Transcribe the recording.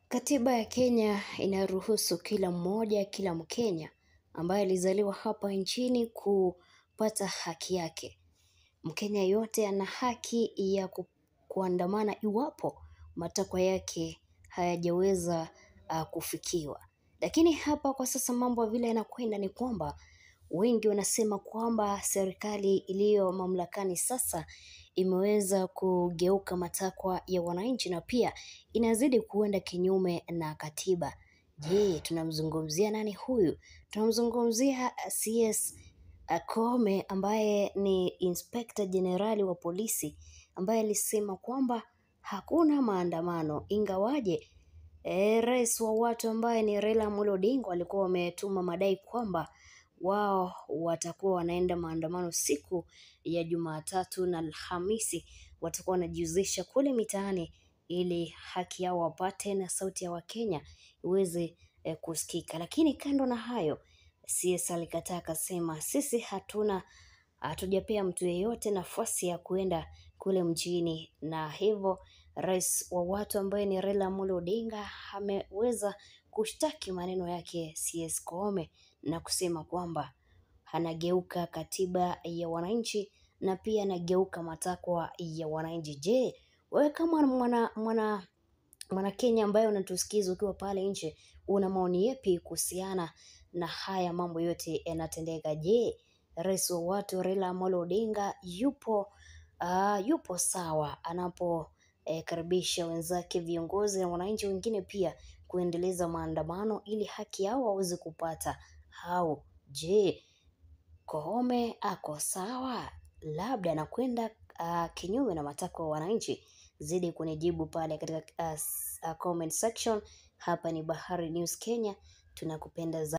Katiba ya Kenya inaruhusu kila mmoja, kila Mkenya ambaye alizaliwa hapa nchini kupata haki yake. Mkenya yote ana haki ya ku, kuandamana iwapo matakwa yake hayajaweza uh, kufikiwa. Lakini hapa kwa sasa mambo vile yanakwenda ni kwamba wengi wanasema kwamba serikali iliyo mamlakani sasa imeweza kugeuka matakwa ya wananchi na pia inazidi kuenda kinyume na katiba. Je, tunamzungumzia nani huyu? Tunamzungumzia CS Koome ambaye ni Inspector Jenerali wa polisi ambaye alisema kwamba hakuna maandamano ingawaje e, rais wa watu ambaye ni Raila Amolo Odinga walikuwa wametuma madai kwamba wao watakuwa wanaenda maandamano siku ya Jumatatu na Alhamisi, watakuwa wanajihusisha kule mitaani ili haki yao wapate na sauti ya Wakenya iweze eh, kusikika. Lakini kando na hayo, CS alikataa akasema, sisi hatuna hatujapea mtu yeyote nafasi ya kuenda kule mjini, na hivyo rais wa watu ambaye ni Raila Amolo Odinga ameweza kushtaki maneno yake CS Koome na kusema kwamba anageuka katiba ya wananchi na pia anageuka matakwa ya wananchi. Je, wewe kama mwana mwana mwana Kenya ambaye unatusikiza ukiwa pale nje, una maoni yepi kuhusiana na haya mambo yote yanatendeka? Je, rais wa watu Raila Amolo Odinga yupo uh, yupo sawa anapo eh, karibisha wenzake viongozi na wananchi wengine pia kuendeleza maandamano ili haki yao waweze kupata? Au je, Koome ako sawa, labda anakwenda uh, kinyume na matakwa ya wananchi? Zidi kunijibu pale katika uh, s- uh, comment section. Hapa ni Bahari News Kenya, tunakupenda za